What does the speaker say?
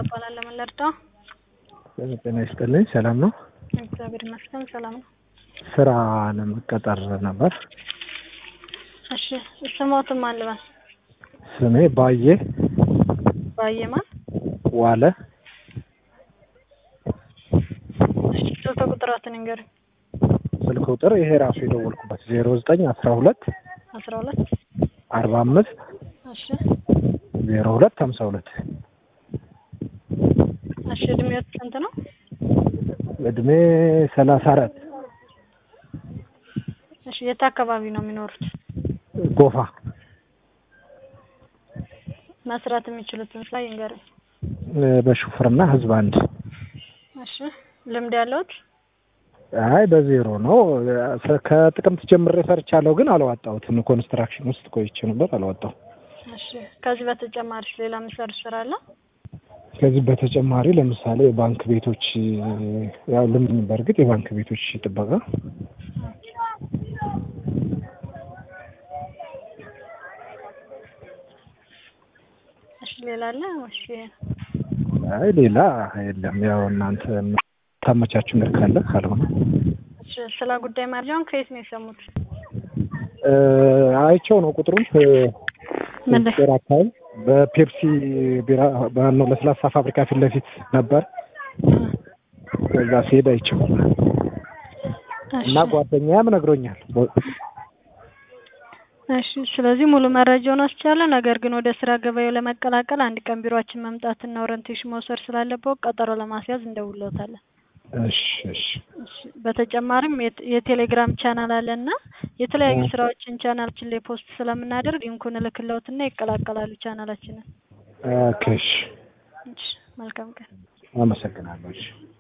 እባላለሁ። ምን ልርዳው? ጤና ይስጥልኝ። ሰላም ነው? እግዚአብሔር ይመስገን ሰላም ነው። ስራ ለመቀጠር ነበር። እሺ ስሞትም አልበል ስሜ ባዬ ባየማን ዋለ እሺ ስልክ ቁጥራትን ንገሩኝ። ስልክ ቁጥር ይሄ ራሱ የደወልኩበት ዜሮ ዘጠኝ አስራ ሁለት አስራ ሁለት አርባ አምስት እሺ ዜሮ ሁለት ሀምሳ ሁለት እሺ እድሜዎት ስንት ነው? እድሜ ሰላሳ አራት እሺ የት አካባቢ ነው የሚኖሩት? ጎፋ መስራት የሚችሉትን ስራ ይንገሩኝ። በሹፍርና ህዝብ አንድ እሺ ልምድ ያለዎት? አይ በዜሮ ነው። ከጥቅምት ጀምሬ ሰርቻለሁ፣ ግን አላዋጣሁትም። ኮንስትራክሽን ውስጥ ቆይቼ ነበር፣ አላዋጣሁም። እሺ ከዚህ በተጨማሪ ሌላ የሚሰሩት ስራ አለ? ከዚህ በተጨማሪ ለምሳሌ የባንክ ቤቶች ያው ልምድ በእርግጥ የባንክ ቤቶች ጥበቃ እሺ ሌላ አለ? እሺ አይ ሌላ የለም። ያው እናንተ ታመቻችሁ ነገር ካለ ካልሆነ እሺ ስለ ጉዳይ መረጃውን ከየት ነው የሰሙት? አይቼው ነው ቁጥሩን ምን ላይ? ጤር አካባቢ በፔፕሲ ቢራ ባነው ለስላሳ ፋብሪካ ፊት ለፊት ነበር። ከዛ ሲሄድ አይቼው እና ጓደኛዬም ነግሮኛል። እሺ ስለዚህ ሙሉ መረጃውን ወስጃለሁ። ነገር ግን ወደ ስራ ገበያው ለመቀላቀል አንድ ቀን ቢሮአችን መምጣትና ኦሪንቴሽን መውሰድ ስላለበት ቀጠሮ ለማስያዝ እንደውልዎታለን። እሺ እሺ እሺ በተጨማሪም የት- የቴሌግራም ቻናል አለና የተለያዩ ስራዎችን ቻናላችን ላይ ፖስት ስለምናደርግ ሊንኩን እልክልዎትና ይቀላቀላሉ ቻናላችንን። ኦኬ እሺ እሺ መልካም ቀን። አመሰግናለሁ። እሺ